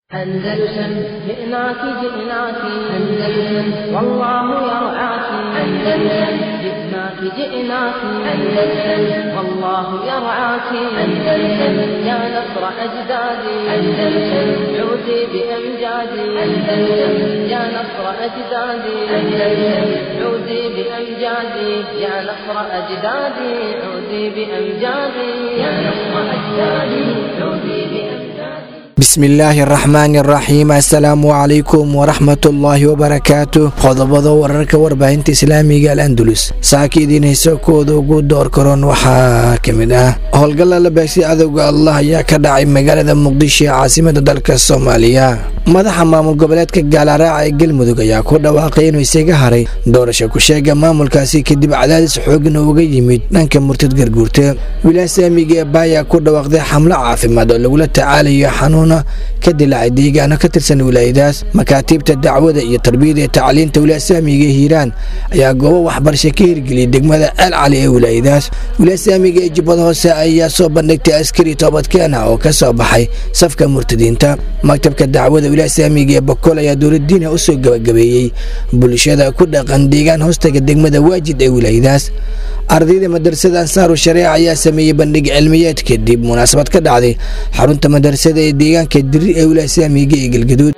أندلسن جئناك جئناك أندلسن والله يرعاك أندلسن جئناك جئناك أندلسن والله يرعاك أندلسن يا نصر أجدادي أندلسن عودي بأمجادي أندلسن يا نصر أجدادي أندلسن عودي بأمجادي يا نصر أجدادي عودي بأمجادي يا نصر أجدادي عودي بأمجادي bismillaahi araxmaani araxiim assalaamu calaykum waraxmatullaahi wabarakaatu qodobada wararka warbaahinta islaamiga al andulus saaka idiin hayso kooda ugu door karoon waxaa ka mid ah howlgalla la beegsay cadowga allah ayaa ka dhacay magaalada muqdisho ee caasimada dalka soomaaliya madaxa maamul goboleedka gaalaraaca ee galmudug ayaa ku dhawaaqay inuu isaga haray doorasho ku sheega maamulkaasi kadib cadaadis xoogna uga yimid dhanka murtad garguurta wilaasamiga ee baayaa ku dhawaaqday xamlo caafimaad oo lagula tacaalayo xanuun ka dilaacay deegaano ka tirsan wilaayadaas makaatiibta dacwada iyo tarbiyada ee tacliinta wilaasaamiga ee hiiraan ayaa goobo waxbarasho ka hirgeliyay degmada ceel cali ee wilaayadaas wilaasaamiga ee jubbada hoose ayaa soo bandhigtay askari toobadkeena oo ka soo baxay safka murtadiinta maktabka dacwada wilaasaamiga ee bokol ayaa dowladiina u soo gabagabeeyey bulshada ku dhaqan deegaan hoostaga degmada waajid ee wilaayadaas ardayda madrasada ansaaru shareeca ayaa sameeyey bandhig cilmiyeed kadib munaasabad ka dhacday xarunta madrasada ee deegaanka diri ee wilaasaamiga ee galgaduud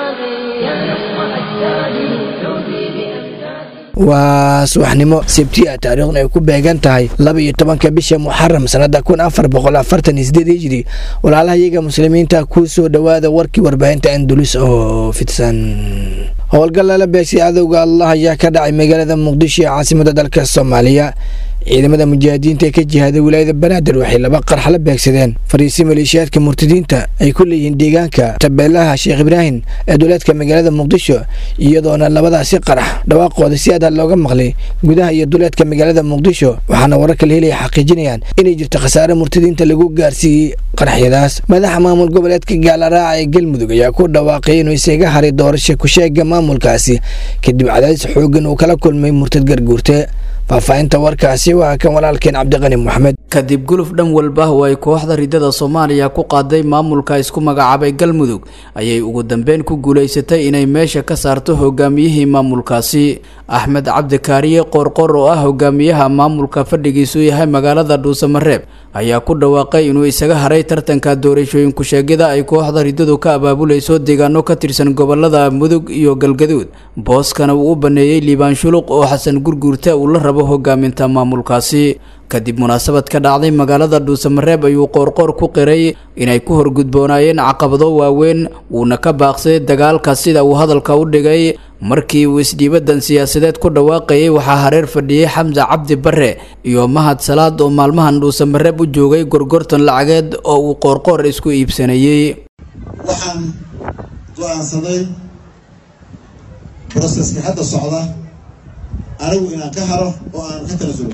waa subaxnimo sebtiya taariikhna ay ku beegan tahay laba iyo tobanka bisha muxaram sanada kun afar boqol afartan iyo sideed hijri walaalaha iyaga muslimiinta kuu soo dhowaada warkii warbaahinta andulus oo fidsan howlgal lala beegsay cadowga allah ayaa ka dhacay magaalada muqdisho ee caasimada dalka soomaaliya ciidamada mujaahidiinta ee ka jihaaday wilaayada banaadir waxay laba qarx la beegsadeen fariisi maleeshiyaadka murtadiinta ay ku leeyihiin deegaanka tabeelaha sheekh ibraahim ee duleedka magaalada muqdisho iyadoona labadaasi qarax dhawaaqooda si adaa looga maqlay gudaha iyo duleedka magaalada muqdisho waxaana wararka la helaya xaqiijinayaan inay jirto khasaare murtadiinta lagu gaarsiiyey qaraxyadaas madaxa maamul goboleedka gaalaraaca ee galmudug ayaa ku dhawaaqay inuu isaga haray doorasho kusheega maamulkaasi kadib cadaadis xoogan uu kala kulmay murtad garguurte faahfaahinta warkaasi waa kan walaalkeen cabdiqani moxamed kadib guluf dhan walba oo ay kooxda ridada soomaaliya ku qaaday maamulka isku magacaabay galmudug ayay ugu dambeyn ku guulaysatay inay meesha ka saarto hogaamiyihii maamulkaasi axmed cabdikaariye qoorqor oo ah hogaamiyaha maamulka fadhigiisu yahay magaalada dhuusamareeb ayaa ku dhawaaqay inuu isaga haray tartanka doorashooyin ku-sheegida ay kooxda ridadu ka abaabulayso deegaano ka tirsan gobolada mudug iyo galgaduud booskana uu u baneeyey liibaan shuluq oo xasan gurguurta uu la rabo hogaaminta maamulkaasi kadib munaasabad ka dhacday magaalada dhuusamareeb ayuu qoorqoor ku qiray inay ku horgudboonaayeen caqabado waaweyn wuuna ka baaqsaday dagaalka sida uu hadalka u dhigay markii uu isdhiibadan siyaasadeed ku dhawaaqayay waxaa hareer fadhiyey xamse cabdi bare iyo mahad salaad oo maalmahan dhuusamareeb u joogay gorgortan lacageed oo uu qoorqoor isku iibsanayey waxaan go-aansaday broseska hadda socda anigu inaan ka haro oo aan ka tanasulo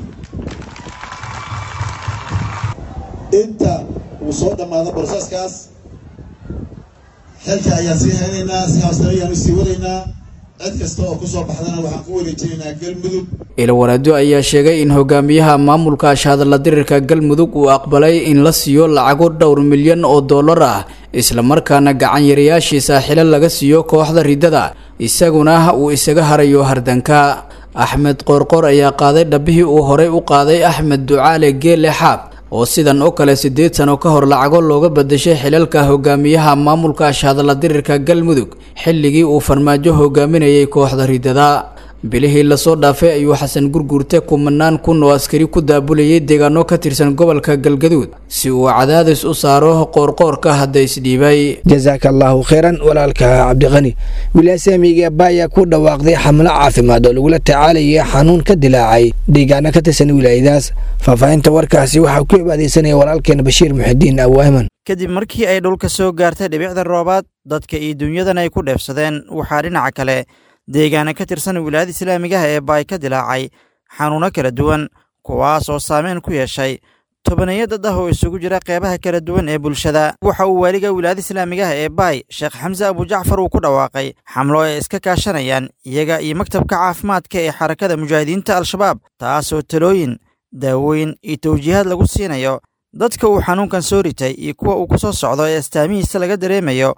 inta uu soo dhammaado broseskaas xilka ayaan sii haynaynaa si haastana ayaan u sii wadaynaa cid kasta oo kusoo baxdana waxaan ku wareejinaynaa galmudug ilwaraado ayaa sheegay in hogaamiyaha maamulka ashhadalla dirirka galmudug uu aqbalay in la siiyo lacago dhowr milyan oo dollar ah islamarkaana gacan yarayaashiisa xilo laga siiyo kooxda ridada isaguna uu isaga harayo hardanka axmed qoorqoor ayaa qaaday dhabbihii uu horay u qaaday axmed ducaale geele xaab oo sidan oo kale siddeed sano ka hor lacago looga badashay xilalka hogaamiyaha maamulka ashhadalla dirirka galmudug xilligii uu farmaajo hogaaminayay kooxda ridada bilihii lasoo dhaafay ayuu xasan gurguurte kumanaan kun oo askari ku daabulayay deegaano ka tirsan gobolka galgaduud si uu cadaadis u saaro qoorqoorka hadda isdhiibay jasaaka allaahu kheyran walaalka cabdiqani wilaasaamiga baayaa ku dhawaaqday xamlo caafimaad oo lagula tacaalayay xanuun ka dilaacay deegaano ka tirsan wilaayadaas faahfaahinta warkaasi waxaa ku ibaadeysanaya walaalkeen bashiir muxidiin awaaman kadib markii ay dhulka soo gaartay dhibicda roobaad dadka iyo dunyadan ay ku dheefsadeen waxaa dhinaca kale deegaana ka tirsan wilaayada islaamigaha ee baay ka dilaacay xanuuno kala duwan kuwaas oo saameyn ku yeeshay tobaneeyo dad ah oo isugu jira qeybaha kala duwan ee bulshada waxa uu waaliga wilaayada islaamigaha ee baay sheekh xamse abujacfar uu ku dhawaaqay xamlo ay iska kaashanayaan iyaga iyo maktabka caafimaadka ee xarakada mujaahidiinta al-shabaab taasoo talooyin daawooyin iyo tawjiihaad lagu siinayo dadka uu xanuunkan soo ritay iyo kuwa uu ku soo socdo ee astaamihiisa laga dareemayo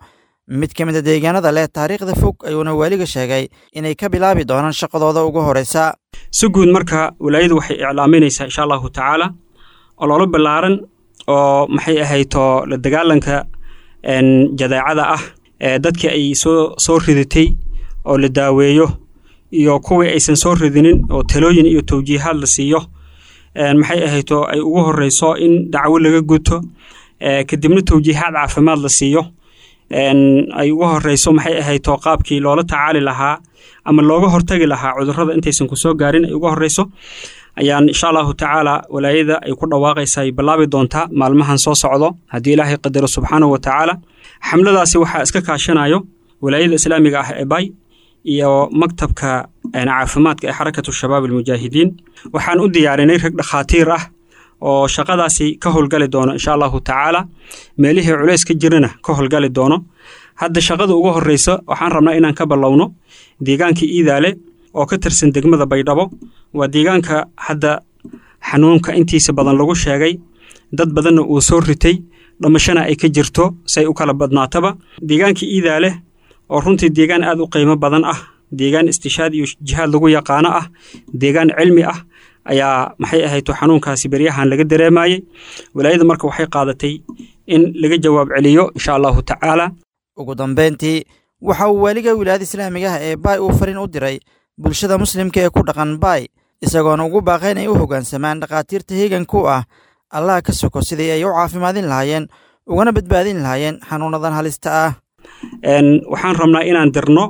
mid ka mid a deegaanada leh taariikhda fog ayuuna waaliga sheegay inay ka bilaabi doonaan shaqadooda ugu horraysa si guud marka walaayadu waxay iclaaminaysaa insha allahu tacaala ololo ballaaran oo maxay ahayto la dagaalanka jadeecada ah ee dadkii ay soo soo ridatay oo la daaweeyo iyo kuwii aysan soo ridinin oo talooyin iyo tawjiihaad la siiyo maxay ahayto ay ugu horeyso in dacwo laga guto kadibna tawjiihaad caafimaad la siiyo ay ugu horeyso maxay ahayto qaabkii loola tacaali lahaa ama looga hortagi lahaa cudurrada intaysan kusoo gaarin ay ugu horeyso ayaan insha allahu tacaala walaayada ay ku dhawaaqaysa ay bilaabi doontaa maalmahan soo socdo haddii ilaahay qadaro subxaanahu wa tacaala xamladaasi waxaa iska kaashanayo walaayada islaamiga ah ee bay iyo maktabka caafimaadka ee xarakatu shabaab almujaahidiin waxaan u diyaarinay rag dhakhaatiir ah oo shaqadaasi ka howlgali doono insha allahu tacaala meelihii culays ka jirana ka howlgali doono hadda shaqada ugu horeysa waxaan rabnaa inaan ka ballowno deegaanka iidaale oo ka tirsan degmada baydhabo waa deegaanka hadda xanuunka intiisa badan lagu sheegay dad badanna uu soo ritay dhamashana ay ka jirto say u kala badnaataba deegaanka iidaale oo runtii deegaan aad u qiimo badan ah deegaan istishaad iyo jihaad lagu yaqaano ah deegaan cilmi ah ayaa maxay ahayto xanuunkaasi beryahan laga dareemayey walaayada marka waxay qaadatay in laga jawaab celiyo insha allahu tacaala ugu dambayntii waxa uu waaliga wilaayada islaamiga ah ee baay uu fariin u diray bulshada muslimka ee ku dhaqan baay isagoona ugu baaqay inay u hoggaansamaan dhakhaatiirta heeganku ah allaha ka soko sidii ay u caafimaadin lahaayeen ugana badbaadin lahaayeen xanuunadan halista ah waxaan rabnaa inaan dirno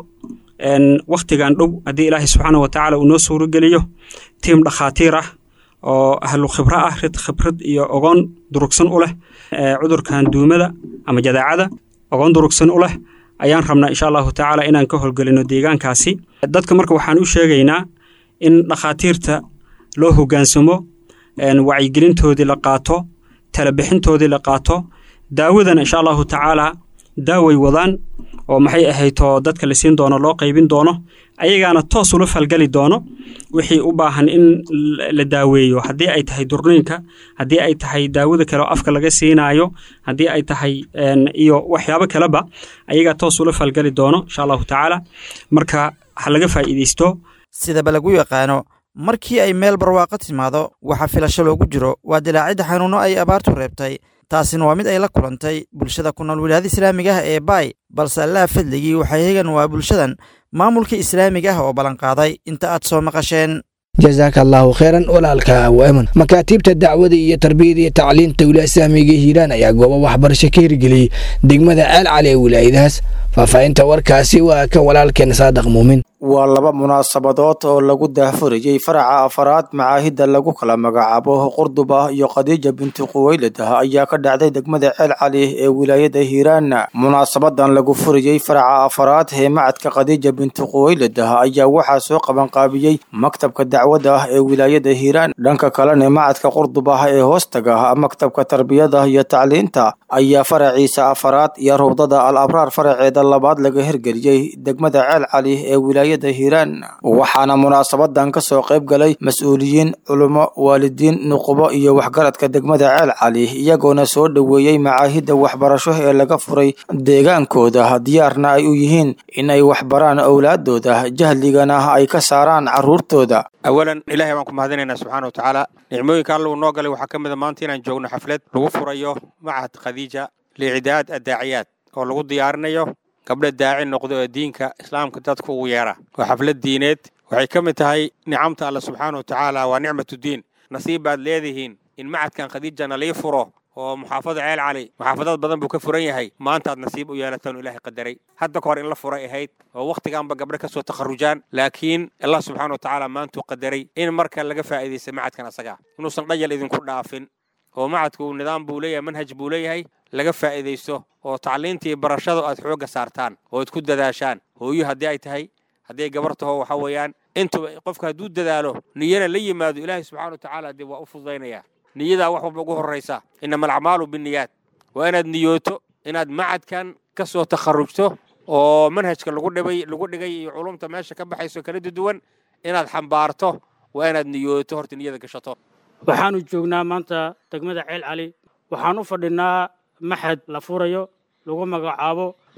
wakhtigan dhow haddii ilaahay subxaana wa tacaala uu noo suurogeliyo tiim dhakhaatiir ah oo ahlu khibro ah rid khibrad iyo ogoon durugsan u leh cudurkan duumada ama jadaacada ogoon durugsan u leh ayaan rabnaa insha allahu tacaala inaan ka howlgelino deegaankaasi dadka marka waxaan u sheegaynaa in dhakhaatiirta loo hoggaansamo wacyigelintoodii la qaato talabixintoodii la qaato daawadana insha allahu tacaala daaway wadaan oo maxay ahayto dadka la siin doono loo qaybin doono ayagaana toos ula falgali doono wixii u baahan in la daaweeyo haddii ay tahay durniinka haddii ay tahay daawada kale oo afka laga siinaayo haddii ay tahay iyo waxyaabo kaleba ayagaa toos ula falgali doono insha allahu tacaala marka ha laga faa'iidaysto sidaba lagu yaqaano markii ay meel barwaaqo timaado waxa filasho loogu jiro waa dilaacidda xanuuno ay abaartu reebtay taasina waa mid ay la kulantay bulshada ku nool wilaayada islaamiga ah ee baay balse allaha fadligii waxay hegan waa bulshadan maamulka islaamiga ah oo ballanqaaday inta aad soo maqasheen jasaaka allaahu kheyran walaalka waaman makaatiibta dacwada iyo tarbiyada iyo tacliinta wilaaya islaamiga hiiraan ayaa goobo waxbarasho ka hirgeliyey degmada ceel cali ee wilaayadahaas faahfaahinta warkaasi waa kan walaalkeen saadaq muumin waa laba munaasabadood oo lagu daahfurayey faraca afaraad macaahidda lagu kala magacaabo qurduba iyo khadiija binti quweyladah ayaa ka dhacday degmada ceel cali ee wilaayada hiiraan munaasabadan lagu furayey faraca afaraad ee macadka khadiija binti quweyladah ayaa waxaa soo qabanqaabiyey maktabka dacwada ee wilaayada hiiraan dhanka kalena macadka qurduba ee hoostaga maktabka tarbiyada iyo tacliinta ayaa faraciisa afaraad iyo rawdada al abraar faraceeda labaad laga hirgeliyey degmada ceel cali ee wilaayada hiiraan waxaana munaasabadan ka soo qayb galay mas-uuliyiin culummo waalidiin nuqubo iyo waxgaradka degmada ceel cali iyagoona soo dhoweeyey macaahidda waxbarasho ee laga furay deegaankooda diyaarna ay u yihiin in ay waxbaraan owlaadooda jahligana ay ka saaraan carruurtooda awalan ilaahay baan ku mahadinaynaa subxaana wa tacaala nicmooyinka alla uu noo galay waxaa ka mid a maanta inaan joogno xaflad lagu furayo macahad khadiija liicidaad addaaciyaad oo lagu diyaarinayo gabdha daaci noqdo ee diinka islaamka dadku ugu yeera waa xaflad diineed waxay ka mid tahay nicamta alle subxaana wa tacaala waa nicmatudiin nasiib baad leedihiin in macadkan khadiijana lii furo oo muxaafada ceel cali muxaafadad badan buu ka furan yahay maantaad nasiib u yeelataan oo ilaahay qadaray hadda ka hor in la furay ahayd oo wakhtigaanba gabdho ka soo takharujaan laakiin allah subxaana wa tacaala maantuu qadaray in marka laga faa'iidaysta macadkan asaga inuusan dhayal idinku dhaafin oo macadku nidaam buu leeyahay manhaj buu leeyahay laga faa'iidaysto oo tacliintii barashada aad xoogga saartaan oo ad ku dadaashaan hooyo haddii ay tahay hadday gabar taho waxa weeyaan intuba qofka hadduu dadaalo niyana la yimaado ilaahay subxana wa tacaala dee waa u fududaynaya niyadaa wax walba ugu horraysa inama alacmaalu binniyaad waa inaad niyooto inaad macadkan ka soo takharrujto oo manhajka lagu dhibay lagu dhigay iyo culumta meesha ka baxayso kala duwan inaad xambaarto waa inaad niyooto horta niyada gashato waxaanu joognaa maanta degmada ceel cali waxaan u fadhinaa maxad la furayo lagu magacaabo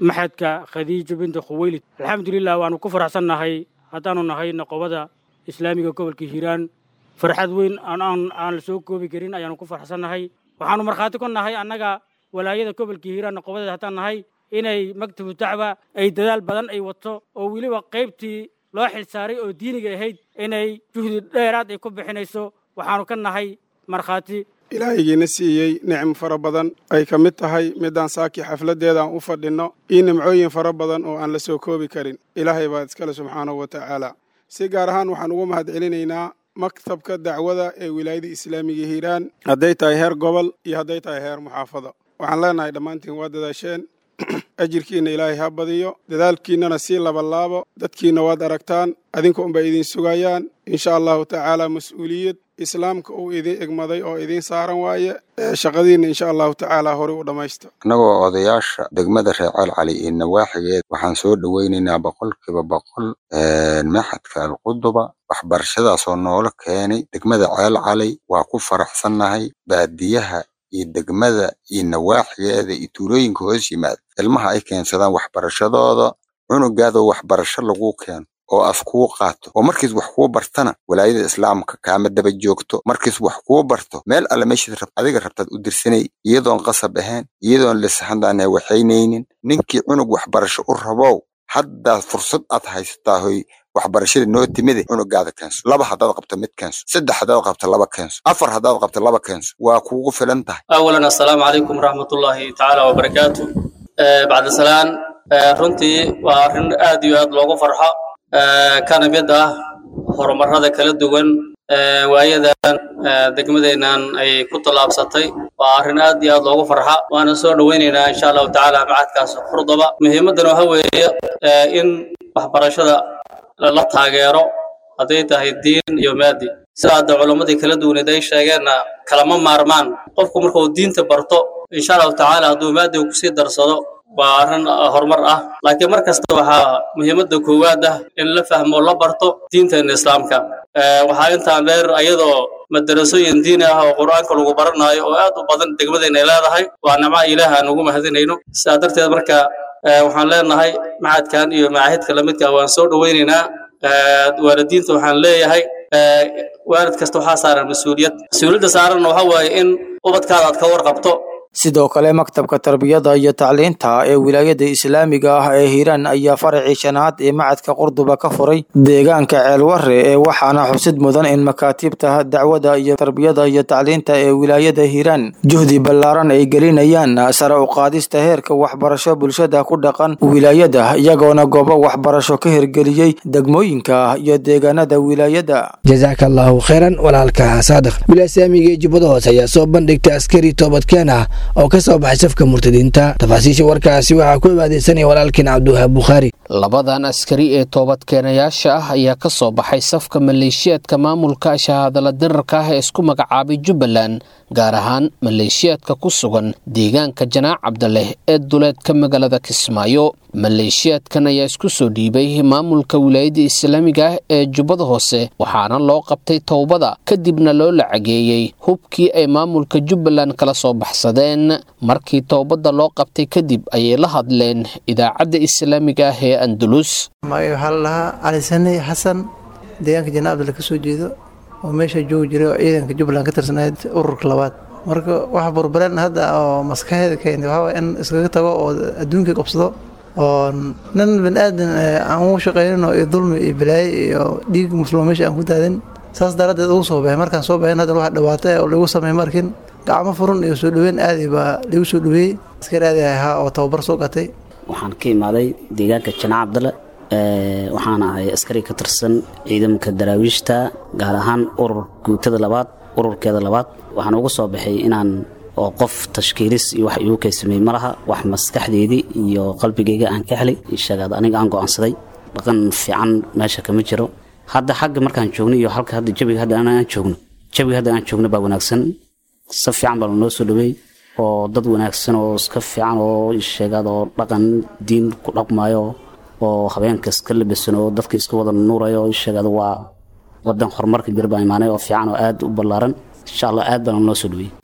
maxadka khadiijo binta khuweylid alxamdulilah waanu ku faraxsannahay haddaanu nahay noqobada islaamiga gobolka hiiraan farxad weyn aan la soo koobi karin ayaanu ku faraxsannahay waxaanu markhaati ku nahay annaga walaayada gobolka hiiraan noqobadeed haddaan nahay inay maktabu dacwa ay dadaal badan ay wato oo weliba qaybtii loo xilsaaray oo diiniga ahayd inay juhdi dheeraad ay ku bixinayso waxaanu ka nahay markhaati ilaahigiina siiyey nicmo fara badan ay ka mid tahay midaan saaki xafladdeeda aan u fadhinno iyo nimcooyin fara badan oo aan la soo koobi karin ilaahay baa iskale subxaanahu wa tacaala si gaar ahaan waxaan ugu mahad celinaynaa maktabka dacwada ee wilaayada islaamiga hiiraan hadday tahay heer gobol iyo hadday tahay heer muxaafada waxaan leenahay dhammaantiin waa dadaasheen ajirkiinna ilaahay ha badiyo dadaalkiinnana sii labalaabo dadkiinna waad aragtaan adinka unbay idin sugayaan insha allahu tacaala mas-uuliyad islaamka uu idin egmaday oo idiin saaran waaye shaqadiinna insha allahu tacaala horey u dhammaysta annagoo odayaasha degmada reer calcali iyo nawaaxigeed waxaan soo dhoweynaynaa boqolkiiba boqol maxadka alquduba waxbarashadaasoo noola keenay degmada ceelcali waa ku faraxsannahay baadiyaha iyo degmada iyo nawaaxigeeda iyo tuulooyinka hoos yimaada ilmaha ay keensadaan waxbarashadooda cunugaadoo waxbarasho laguu keeno oo af kuu qaato oo markiis wax kuu bartana walaayada islaamka kaama daba joogto markiis wax kuu barto meel alle meeshaad rab adiga rabtaad u dirsanay iyadoon qasab ahayn iyadoon lisaxandaane waxaynaynin ninkii cunug waxbarasho u rabow haddaad fursad aad haysataa hoy waxbarashada noo timide cunugaada keenso laba haddaad qabto mid keenso saddex haddaad qabto laba keenso afar haddaad qabto laba keenso waa kuugu filan tahay awalan assalaamu calaykum waraxmatullaahi tacaala wabarakaatu bacda salaan runtii waa arrin aad iyo aad loogu farxo kana mid ah horumarada kala duwan waayadan degmadeennan ay ku tallaabsatay waa arrin aad iyo aad loogu farxa waana soo dhoweynaynaa insha allahu tacaala macadkaas qurduba muhiimaddana waxa weeye in waxbarashada la taageero hadday tahay diin iyo maadi sida hadda culammadii kala duwaneed ay sheegeenna kalama maarmaan qofku markuu diinta barto insha allahu tacaala hadduu maadiga kusii darsado waa arrin horumar ah laakiin mar kasta waxaa muhiimadda koowaad ah in la fahmo la barto diinteena islaamka waxaa intaan dheer ayadoo madarasooyin diini ah oo qur-aanka lagu baranaayo oo aad u badan degmadeenna ay leedahay waa nimca ilaah aan ugu mahadinayno sidaa darteed marka waxaan leenahay macadkan iyo macaahidka lamidka waan soo dhoweynaynaa waalidiinta waxaan leeyahay waalid kasta waxaa saaran mas-uuliyad mas-uuliyadda saaranna waxa waaye in ubadkaada aad ka warqabto sidoo kale maktabka tarbiyada iyo tacliinta ee wilaayada islaamiga ah ee hiiraan ayaa faracii shanaad ee macadka qurduba ka furay deegaanka ceelwarre ee waxaana xusid mudan in makaatiibta dacwada iyo tarbiyada iyo tacliinta ee wilaayada hiiraan juhdi ballaaran ay gelinayaan sare u qaadista heerka waxbarasho bulshada ku dhaqan wilaayada iyagoona goobo waxbarasho ka hirgeliyey degmooyinka iyo deegaanada wilaayada jazaaka allahu khayran walaalka saadiq wilaaislaamiga ee jubbada hoose ayaa soo bandhigtay askari toobadkeen ah oo ka soo baxay safka murtadiinta tafaasiisha warkaasi waxaa ku ibaadeysanaya walaalkiin cabdiwahaab bukhaari labadan askari ee toobadkeenayaasha ah ayaa ka soo baxay safka maleeshiyaadka maamulka shahaadala dirarka ah ee isku magacaabay jubbaland gaar ahaan maleeshiyaadka ku sugan deegaanka janaac cabdaleh ee duleedka magaalada kismaayo maleeshiyaadkan ayaa isku soo dhiibay maamulka wilaayadda islaamiga ah ee jubbada hoose waxaana loo qabtay towbada kadibna loo lacageeyey hubkii ay maamulka jubbaland kala soo baxsadeen markii towbadda loo qabtay kadib ayay la hadleen idaacadda islaamiga ah ee andalus magaca waxaa la lahaa cali sani xasan deegaanka janaac cabdale ka soo jeedo oo meesha joogi jiray oo ciidanka jubbaland ka tirsanayd ururka labaad marka waxa burburen hadda oo maskaxeeda keentay waxaa waye in iskaga tago oo adduunka qabsado oo nin bani aadan aan ugu shaqaynin oo iyo dulmi iyo balaaye iyo dhiig muslimo meesha aan ku daadin saas daraaddeed ugu soo baxay markaan soo baxin haddana wax dhawaatay oo lagu sameey markin gacmo furun iyo soo dhaweyn aadi baa lagu soo dhaweeyey askar aadi ahaa oo tababar soo gatay waxaan ka imaaday deegaanka janaac cabdale waxaan ahay askari ka tirsan ciidamka daraawiishta gaar ahaan urur guutada labaad ururkeeda labaad waxaan uga soo baxay inaan oo qof tashkiilis iyo wax igu kaysamey ma laha wax maskaxdeydii iyo qalbigayga aan ka helay sheegaad aniga aan go'aansaday dhaqan fiican meesha kama jiro hadda xagga markaan joogno iyo halka hadda jabiga hadda aan joogno jabiga hadda aan joogno baa wanaagsan si fiican baa lanoo soo dhaweey oo dad wanaagsan oo iska fiican oo sheegaad oo dhaqan diin ku dhaqmayo oo habeenka iska labisan oo dadka iska wada nuurayo sheegaad waa wadan horumarka jira baa imaanay oo fiican oo aad u ballaaran insha allah aad baa lanoo soo dhaweey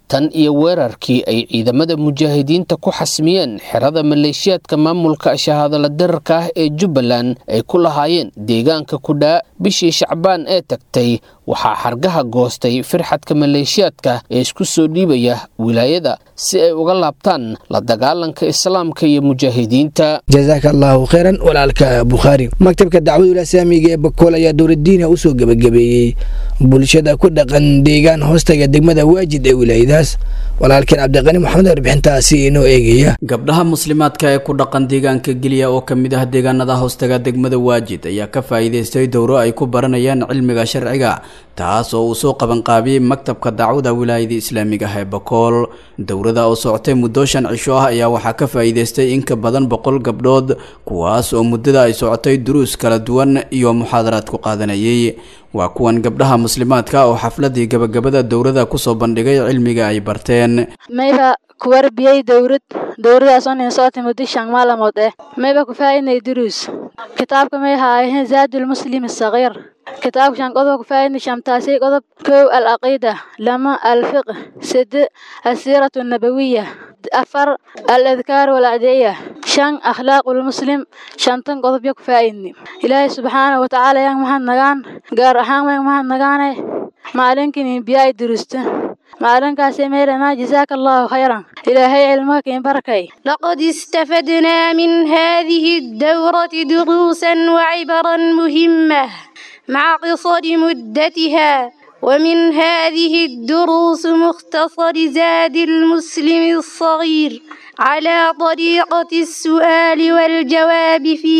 tan iyo weerarkii ay ciidamada mujaahidiinta ku xasmiyeen xerada maleeshiyaadka maamulka shahaadala dirarka ah ee jubbaland ay ku lahaayeen deegaanka kudhaa bishii shacbaan ee tagtay waxaa xargaha goostay firxadka maleeshiyaadka ee isku soo dhiibaya wilaayada si ay uga laabtaan la dagaalanka islaamka iyo mujaahidiinta jazaaka allahu khayran walaalka bukhaari maktabka dacwadul islaamiga ee bakool ayaa dowladdiina usoo gebagabeeyey bulshada ku dhaqan deegaan hoostaga degmada waajid ee wilaayadaas walaalkeen cabdiqani maxamed warbixintaasi inoo eegaya gabdhaha muslimaadka ee ku dhaqan deegaanka geliya oo ka mid ah deegaanada hoostaga degmada waajid ayaa ka faa'iidaystay dowro ay ku baranayaan cilmiga sharciga taas oo uu soo qabanqaabiyey maktabka dacwada wilaayada islaamiga ah ee bakool dowrada oo socotay muddo shan cisho ah ayaa waxaa ka faa'iidaystay in ka badan boqol gabdhood kuwaas oo muddada ay socotay duruus kala duwan iyo muxaadaraad ku qaadanayay waa kuwan gabdhaha muslimaadka oo xafladii gabagabada dowrada kusoo bandhigay cilmiga ay barteen mayba ku warbiyey dowrad dowradaas oo nin socotay muddo shan maalmood eh mayba ku faa'iidnay duruus kitaabka may haayeen zaadul muslim sagiir kitaabka shan qodob ku faa'iidnay shamtaasi qodob kow al aqiida lama al fiqh sade asiiratu nabawiya afar al adkaar wal adiya shan akhlaaqul muslim shantan qodob ya ku faa'iidnay ilaahay subxaanahu wa tacaala yang maxad nagaan gaar ahaan may maxad nagaanay maalinkin biyaay durusta maalinkaasi meelana jazaaka allahu khayran ilaahay cilmaha kiin barakay لقد استفدنا من هذه الدورة دروسا وعبرا مهمة مع قصر مدتها ومن هذه الدروس مختصر زاد المسلم الصغير على طريقة السؤال والجواب في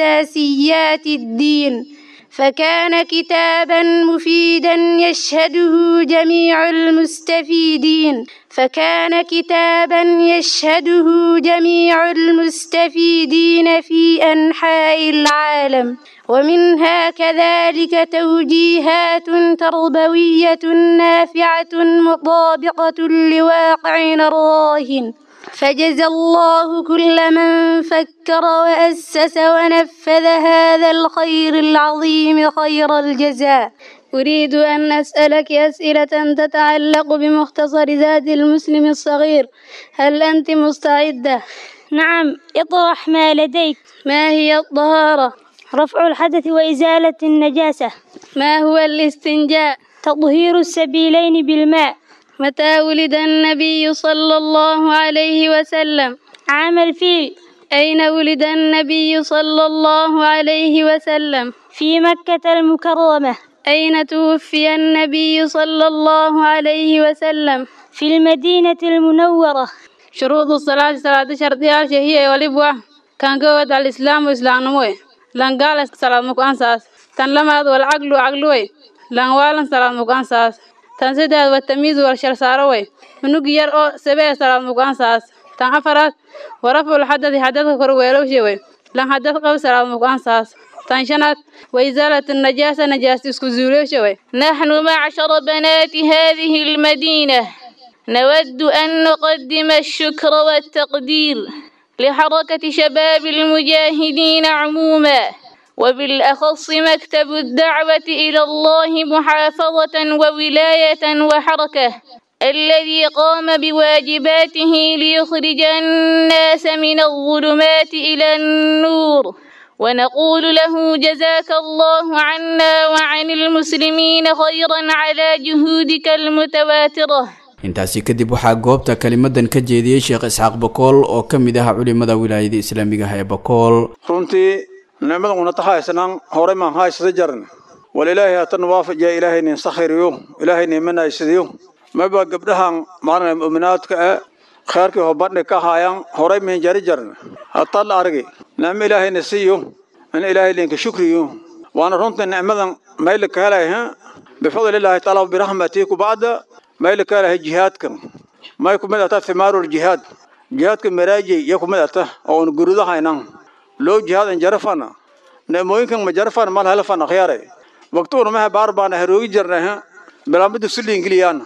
أساسيات الدين فكان كتابا مفيدا يشهده جميع المستفيدين فكان كتابا يشهده جميع المستفيدين في أنحاء العالم ومنها كذلك توجيهات تربوية نافعة مطابقة لواقعنا الراهن فجزى الله كل من فكر وأسس ونفذ هذا الخير العظيم خير الجزاء أريد أن أسألك أسئلة تتعلق بمختصر زاد المسلم الصغير هل أنت مستعدة؟ نعم اطرح ما لديك ما هي الطهارة؟ رفع الحدث وإزالة النجاسة ما هو الاستنجاء؟ تطهير السبيلين بالماء متى ولد النبي صلى الله عليه وسلم؟ عام الفيل أين ولد النبي صلى الله عليه وسلم؟ في مكة المكرمة أين توفي النبي صلى الله عليه وسلم؟ في المدينة المنورة شروط الصلاة صلاة شرطها هي ولبوا كان قوة الإسلام وإسلام نموي لان قال صلاة مكانساس تن لماد والعقل عقلوي لان والن صلاة مكانساس tan saddex waa tamiiz warshar saaro wey unug yar oo sabee salaad muqaansaas tan afaraad waraful xadadi xadadka kor weelowshe wey lan xadad qab salaad muqaansaas tan shanaad وإزالة النجاسة نجاسة اسكوزولوش wey نحن معشر بنات هذه المدينة نود أن نقدم الشكر والتقدير لحركة شباب المجاهدين عموما وبالأخص مكتب الدعوة إلى الله محافظة وولاية وحركة الذي قام بواجباته ليخرج الناس من الظلمات إلى النور ونقول له جزاك الله عنا وعن المسلمين خيرا على جهودك المتواترة intaasi kadib waxaa goobta kelimadan ka jeediyey sheekh isxaaq bakool oo ka mid ah culimada wilaayada islaamiga ah ee bakool runtii nicmadan una tahaysanan horey maan haysada jaran wal ilaahay hatan waafajiya ilaahay nin sakhiriyo ilaahay nin manaysadiyo maba gabdhahan maarna mu'minaadka ah khayrkii hobadhi ka haayaan horey mihin jari jaran hataa la argi nicmo ilaahay na siiyo in ilaahay linka shukriyo waana runtii nicmadan mayli ka helay bifadli illaahi taala birahmatii kubacda mayli ka helahay jihaadkan may kumid ata thimaarul jihaad jihaadka maraajay iyo kumid ata oo un gurudahaynan loo jihaadan jarafana neemooyinkan ma jarafana mal helafan akhyaare waqtuuna maha baar baana haroogi jirnay bilaamba dugsi liingiliyaan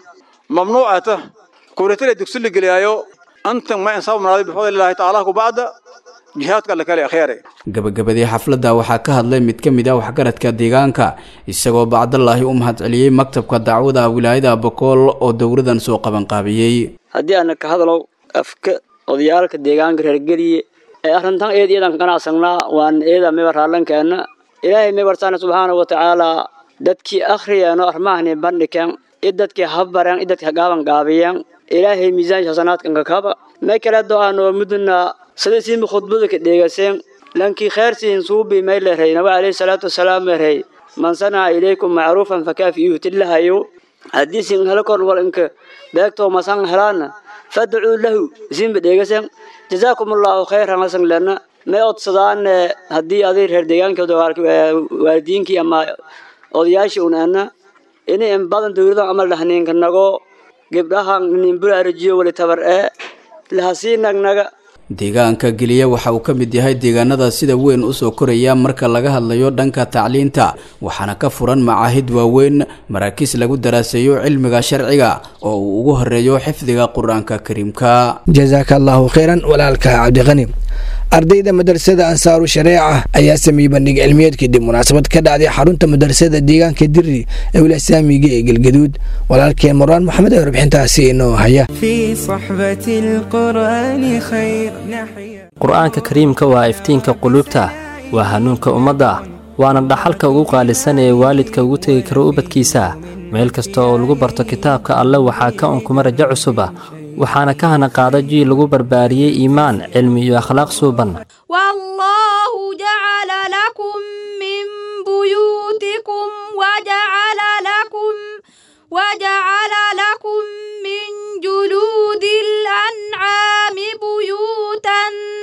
mamnuucata kuretale dugsi ligiliyaayo antan ma insaab maraaday bifadli illaahi tacaala kubacda jihaadka alle kale akhyaaray gabagabadii xafladda waxaa ka hadlay mid ka mid ah waxgaradka deegaanka isagoo bacdallaahi u mahadceliyey maktabka dacwada wilaayada bokool oo dowladan soo qabanqaabiyey haddii aana ka hadlow afka odayaalka deegaanka reergeliye ee arrintan eed iyadan ganacsanaa waan eeda miba raallankeena ilaahay mibartaana subxaana wa tacaala dadkii akhriyeeno armahani bandhikeen i dadkii habbareen i dadkii gaaban gaabiyeen ilaahay miisaanka xasanaadkan kakaba may kale do aanoo muduna sida siimi khudbada ka dheegaseen lankii khayrsiin suubi may lerey nabi calayhi salaatu wasalaam lerey man sanaca ilaykum macruufan fakaafi'uuhu tillahayo haddii sin helo kor wal inka beegtoo masan helaana fadcuu lahu isinba dheegaseen jazaakum allahu khayran hasan lena may odsadaan haddii aday reer deegaankooda waalidiinkii ama odayaashii un ana ini in badan dowladan amal dhahniinka nago gabdhahan ninburaarajiyo wali tabar ee lahasii nagnaga deegaanka geliya waxa uu ka mid yahay deegaanada sida weyn usoo koraya marka laga hadlayo dhanka tacliinta waxaana ka furan macaahid waaweyn maraakiis lagu daraaseeyo cilmiga sharciga oo uu ugu horeeyo xifdiga qur-aanka kariimka jasaaka allahu khayran walaalka cabdiqani ardayda madrasada ansaaru shareeca ayaa sameeyey bandhig cilmiyeed kadib munaasabad ka dhacday xarunta madrasada deegaanka diri ee wilasaamiga ee galgaduud walaalkeen marwaan maxamed ee warbixintaasi inoo haya qur-aanka kariimka waa iftiinka quluubta waa hanuunka ummadda waana dhaxalka ugu qaalisan ee waalidka ugu tegi karo ubadkiisa meel kasta oo lagu barto kitaabka alle waxaa ka unkuma rajo cusuba waxaana ka hana qaada jiil lagu barbaariyey iimaan cilmi iyo akhlaaq suuban والله جعل لكم من بيوتكم وجعل لكم وجعل لكم من جلود الأنعام بيوتا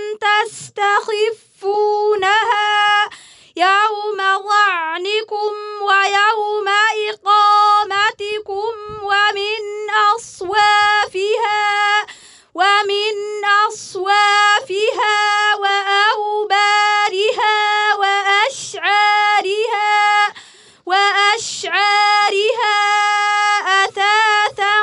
تستخفونها يوم ظعنكم ويوم إقامتكم ومن أصوافها ومن أصوافها وأوبارها وأشعارها وأشعارها أثاثا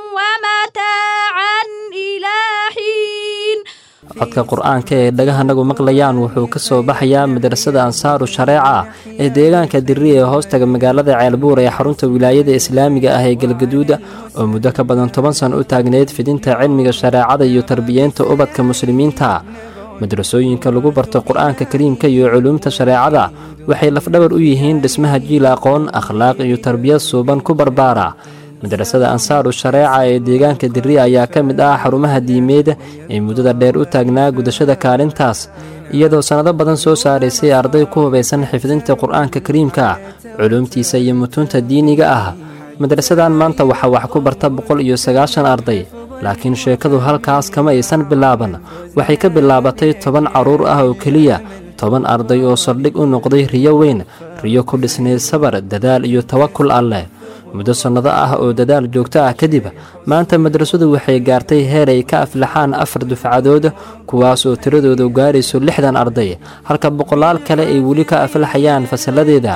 ومتاعا إلى حين codka qur-aanka ee dhagahanagu maqlayaan wuxuu ka soo baxayaa madrasada ansaaru shareeca ee deegaanka diri ee hoostaga magaalada ceelbuur ee xarunta wilaayada islaamiga ah ee galgaduuda oo muddo ka badan toban san u taagneyd fidinta cilmiga shareecada iyo tarbiyeenta ubadka muslimiinta madrasooyinka lagu barto qur-aanka kariimka iyo culuumta shareecada waxay lafdhabar u yihiin dhismaha jiil aqoon akhlaaq iyo tarbiyad suuban ku barbaara madrasada ansaaru shareeca ee deegaanka diri ayaa ka mid ah xarumaha diimeed ee muddada dheer u taagnaa gudashada kaalintaas iyadoo sannado badan soo saaraysay arday ku hubaysan xifdinta qur-aanka kariimka culuumtiisa iyo mutuunta diiniga ah madrasadan maanta waxaa wax ku barta boqol iyo sagaashan arday laakiin sheekadu halkaas kama aysan bilaaban waxay ka bilaabatay toban carruur ah oo keliya toban arday oo saldhig u noqday riyo weyn riyo ku dhisnayd sabar dadaal iyo tawakul alleh muddo sannado ah oo dadaal joogto ah kadib maanta madrasadu waxay gaartay heer ay ka aflaxaan afar dufcadood kuwaas oo tiradoodu gaarayso lixdan arday halka boqolaal kale ay weli ka aflaxayaan fasalladeeda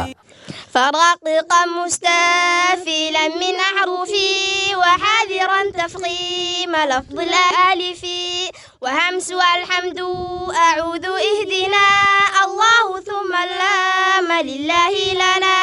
فرققا مستافلا من أحرفي وحاذرا تفخيم لفظ الألف وهمس والحمد أعوذ اهدنا الله ثم اللام لله لنا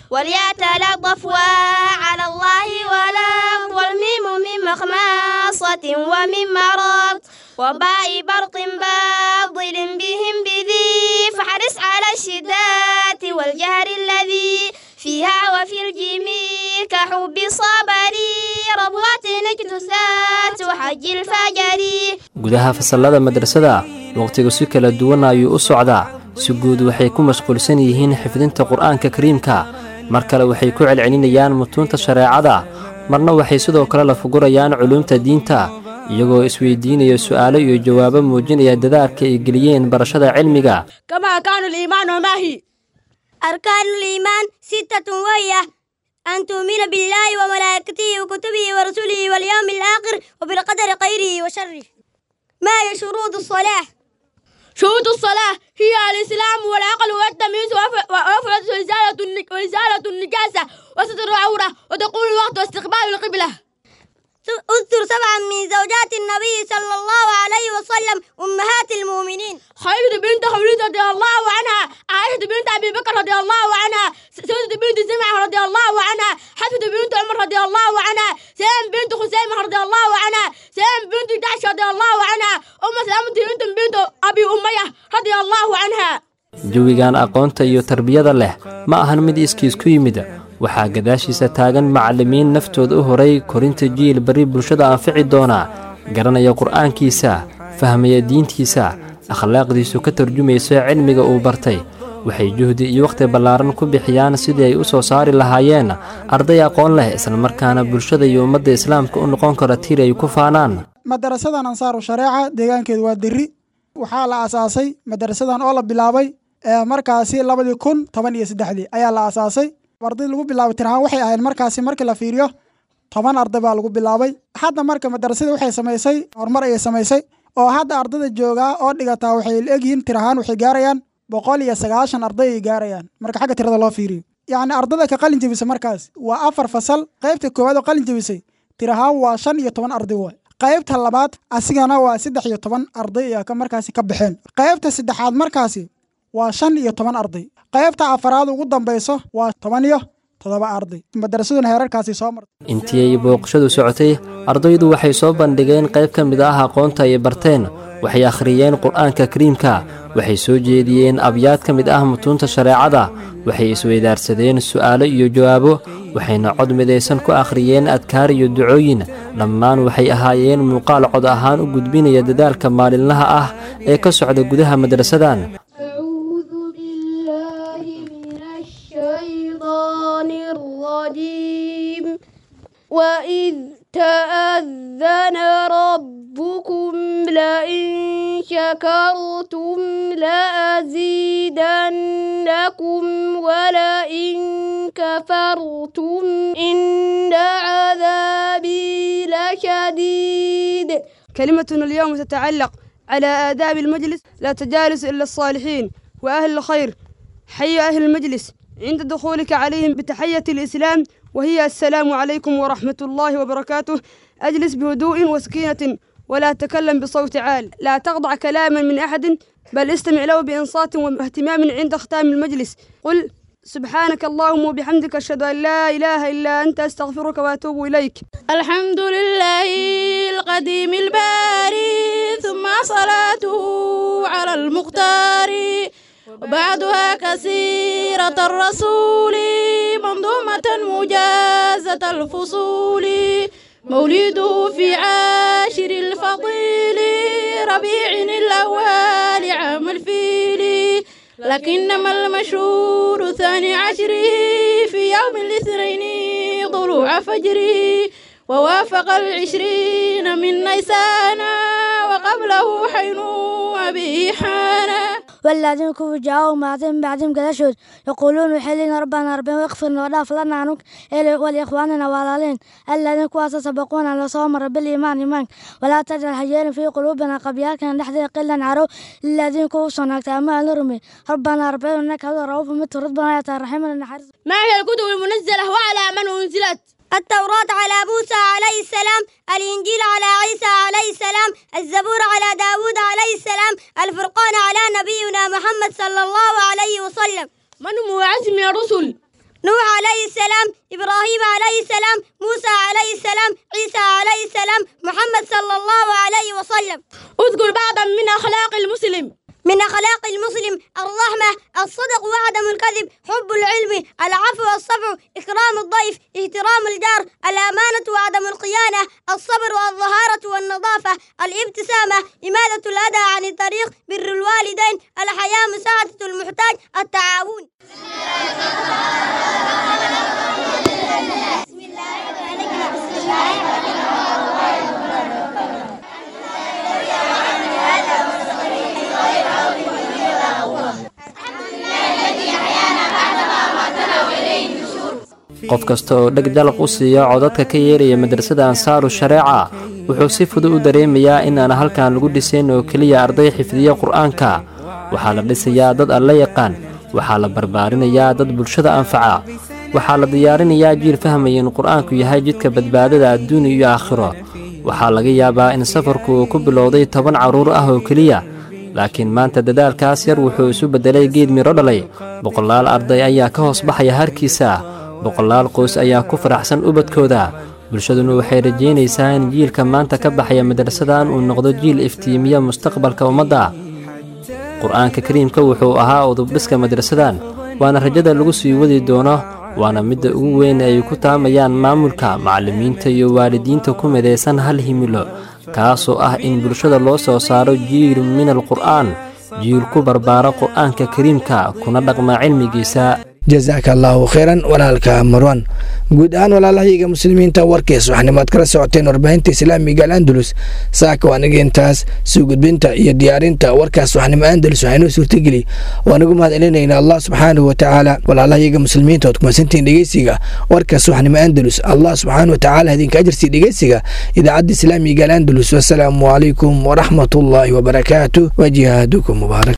وليتلطف على الله ولا والميم من مخماصة ومن مرض وباء برق باطل بهم بذي فحرص على الشدات والجهر الذي فيها وفي الجميع كحب صبري ربوة نجتثات وحج الفجر gudaha fasallada madrasada waqtigu si kala duwan ayuu u socdaa si guud waxay ku mashquulsan yihiin xifdinta qur-aanka kariimka mar kale waxay ku celcelinayaan mutuunta shareecada marna waxay sidoo kale la fugurayaan culuumta diinta iyagoo isweydiinaya su'aalo iyo jawaabo muujinaya dadaalka ay geliyeen barashada cilmiga كما كان الإيمان وما هي أركان الإيمان ستة وهي أن تؤمن بالله وملائكته وكتبه ورسله واليوم الآخر وبالقدر خيره وشره ما هي شروط الصلاة؟ شروط الصلاة هي الإسلام والعقل والتمييز وف- ووفرة وإزالة النج- وإزالة النجاسة وستر العورة ودخول الوقت واستقبال القبلة اذكر سبعا من زوجات النبي صلى الله عليه وسلم أمهات المؤمنين خديجة بنت خوليد رضي الله عنها عائشة بنت أبي بكر رضي الله عنها سودة بنت زمعة رضي الله عنها حفصة بنت عمر رضي الله عنها سام بنت خزيمة رضي الله عنها سام بنت جعش رضي الله عنها أم سلامة بنت بنت أبي أمية رضي الله عنها jawigan aqoonta iyo tarbiyada leh ma ahan mid iskiis ku yimid waxaa gadaashiisa taagan macallimiin naftooda u horay korinta jiil bari bulshada anfici doona garanaya qur'aankiisa fahmaya diintiisa akhlaaqdiisu ka tarjumayso cilmiga uu bartay waxay juhdi iyo wakhti ballaaran ku bixiyaan sidii ay u soo saari lahaayeen arday aqoon leh islamarkaana bulshada iyo ummadda islaamka u noqon kara tiir ay ku faanaan madarasadan ansaaru shareeca deegaankeedu waa deri waxaa la aasaasay madarasadan oo la bilaabay markaasi labadii kun toban iyo saddexdii ayaa la aasaasay arday lagu bilaabay tirahaan waxay ahayd markaasi markii la fiiriyo toban arday baa lagu bilaabay hadda marka madarasada waxay samaysay horumar ayay samaysay oo hadda ardayda joogaa oo dhigataa waxay egyihiin tirahaan waxay gaarayaan boqol iyo sagaashan arday ay gaarayaan marka xagga tirada loo fiiriyo yacni ardayda ka qalin jebisay markaas waa afar fasal qaybta koowaad oo qalin jebisay tirahaan waa shan iyo toban arday waay qaybta labaad asigana waa saddex iyo toban arday ayaa ka markaasi ka baxeen qaybta saddexaad markaasi waa shan iyo toban arday qaybta afaraad ugu dambayso waa toban iyo toddoba arday madarasaduna heerarkaasi soo martay intii ay booqashadu socotay ardaydu waxay soo bandhigeen qayb ka mid ah aqoonta ay barteen waxay akhriyeen qur'aanka kariimka waxay soo jeediyeen abyaad ka mid ah mutuunta shareecada waxay isweydaarsadeen su'aalo iyo jawaabo waxayna cod midaysan ku akhriyeen adkaar iyo ducooyin dhammaan waxay ahaayeen muuqaal cod ahaan u gudbinaya dadaalka maalinlaha ah ee ka socda gudaha madrasadan وإذ تأذن ربكم لئن شكرتم لأزيدنكم ولئن كفرتم إن عذابي لشديد كلمتنا اليوم تتعلق على آداب المجلس لا تجالس إلا الصالحين وأهل الخير حي أهل المجلس عند دخولك عليهم بتحية الإسلام وهي السلام عليكم ورحمة الله وبركاته أجلس بهدوء وسكينة ولا تكلم بصوت عال لا تخضع كلاما من أحد بل استمع له بإنصات واهتمام عند ختام المجلس قل سبحانك اللهم وبحمدك أشهد أن لا إله إلا أنت أستغفرك وأتوب إليك الحمد لله القديم الباري ثم صلاته على المختار وبعدها كثيرة الرسول منظومة مجازة الفصول مولده في عاشر الفضيل ربيع الأول عام الفيل لكنما المشهور ثاني عشره في يوم الاثنين طلوع فجره ووافق العشرين من نيسان وقبله حين أبي حانا والذين كفروا جاءوا بعدهم بعدهم قدشود يقولون وحلنا ربنا ربنا واغفر وداف لنا عنك ولإخواننا والالين الذين كواس سبقونا على صوم رب الإيمان إيمان ولا تجعل حجير في قلوبنا قبياكنا نحن قلا عرو الذين كوصنا كتاما نرمي ربنا ربنا إنك هذا رؤوف مت ربنا يا ترحم النحر ما هي الكتب المنزلة وعلى من أنزلت التوراة على موسى عليه السلام الإنجيل على عيسى عليه السلام الزبور على داود عليه السلام الفرقان على نبينا محمد صلى الله عليه وسلم من هو عزم الرسل نوح عليه السلام إبراهيم عليه السلام موسى عليه السلام عيسى عليه السلام محمد صلى الله عليه وسلم اذكر بعضا من أخلاق المسلم من أخلاق المسلم الرحمة الصدق وعدم الكذب حب العلم العفو والصفع إكرام الضيف احترام الجار الأمانة وعدم الخيانة الصبر والظهارة والنظافة الابتسامة إمادة الأذى عن الطريق بر الوالدين الحياة مساعدة المحتاج التعاون بسم qof kasta oo dheg jalaq u siiya codadka ka yeeraya madrasada ansaaru shareeca wuxuu si fudud u dareemayaa in aan halkan lagu dhisayn oo keliya arday xifdiya qur'aanka waxaa la dhisayaa dad alla yaqaan waxaa la barbaarinayaa dad bulshada anfaca waxaa la diyaarinayaa jiil fahmaya in qur-aanku yahay jidka badbaadada adduun iyo aakhiro waxaa laga yaabaa in safarku uu ku bilowday toban carruur ah oo keliya laakiin maanta dadaalkaas yar wuxuu isu beddelay geed midho dhalay boqolaal arday ayaa ka hoos baxaya harkiisa boqolaal qoys ayaa ku faraxsan ubadkooda bulshaduna waxay rajaynaysaa in jiilka maanta ka baxaya madrasadan uu noqdo jiil iftiimiya mustaqbalka ummadda qur-aanka kariimka wuxuu ahaa udubdhiska madrasadan waana rajada lagu sii wadi doono waana midda ugu weyn ay ku taamayaan maamulka macallimiinta iyo waalidiinta ku midaysan hal himilo kaasoo ah in bulshada loo soo saaro jiil min alqur'aan jiil ku barbaara qur'aanka kariimka kuna dhaqma cilmigiisa jazaaka allaahu khayran walaalka marwan guud ahaan walaalahayga muslimiinta warkiis waxanimaad kala socoteen warbaahinta islaamiga al andalus saaka waaniga intaas soo gudbinta iyo diyaarinta warkaas waxnimo andalus waxaynoo suurtageli waanagu mahad celinayna allah subxaanahu watacaala walaalahayga muslimiinta ood kumasantiin dhegeysiga warkaas waxnimo andalus allah subxaanahu watacaala idinka ajirsii dhegeysiga idaacadda islaamiga al andalus wasalaamu calaykum waraxmatullaahi wabarakaatu wajihaadukum mubaarak